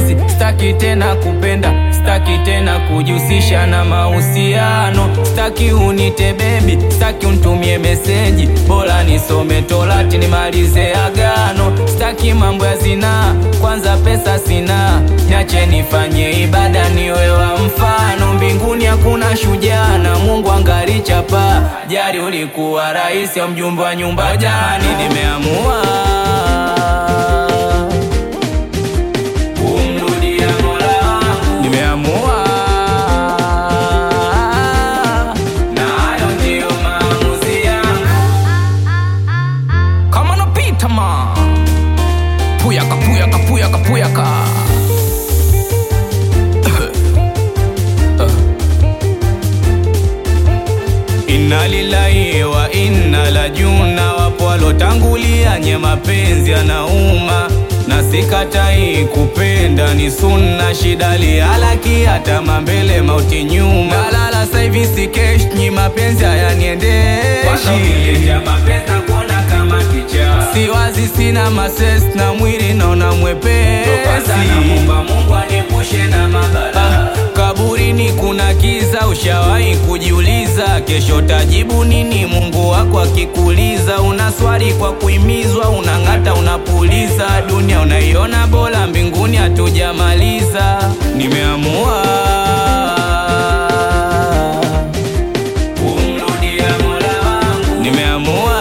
mapenzi, staki tena kupenda, staki tena kujihusisha na mahusiano, staki unite bebi, staki unitumie meseji, bora nisome Torati nimalize agano, staki mambo ya zinaa, kwanza pesa sina, niache nifanye ibada niwe wa mfano, mbinguni hakuna shujaa na Mungu angali chapa, jari ulikuwa rais au mjumbe wa nyumba jani, nimeamua kumrudia Mola wangu, nimeamua na hayo ndiyo maamuzi yangu. Kama napita ma puyaka puyaka puyaka puyaka Inna lillahi wa inna la juna, wapo walotangulia nye mapenzi yanauma, na sikatai kupenda ni sunna, shida lihalaki hata mambele mauti nyuma, nalala saivi sikesh nyi mapenzi hayaniendeshi siwazi, sina mases na mwili naona mwepesi Ah, kaburini kuna kiza, ushawahi kujiuliza kesho tajibu nini? Mungu wako akikuuliza, una swali kwa kuimizwa, unang'ata, unapuliza, dunia unaiona bora, mbinguni hatujamaliza. Nimeamua kumrudia Mola wangu, nimeamua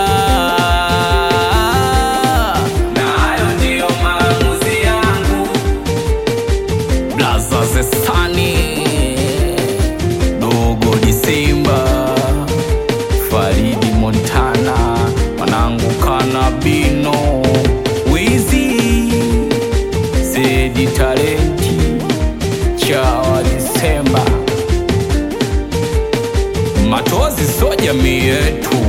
na hayo ndiyo maamuzi yangu. Blaza Zesani Dogo Disemba Faridi Montana Wanangu Kanabino Wizi Zedi Talenti Chawa Disemba Matozi so jamii yetu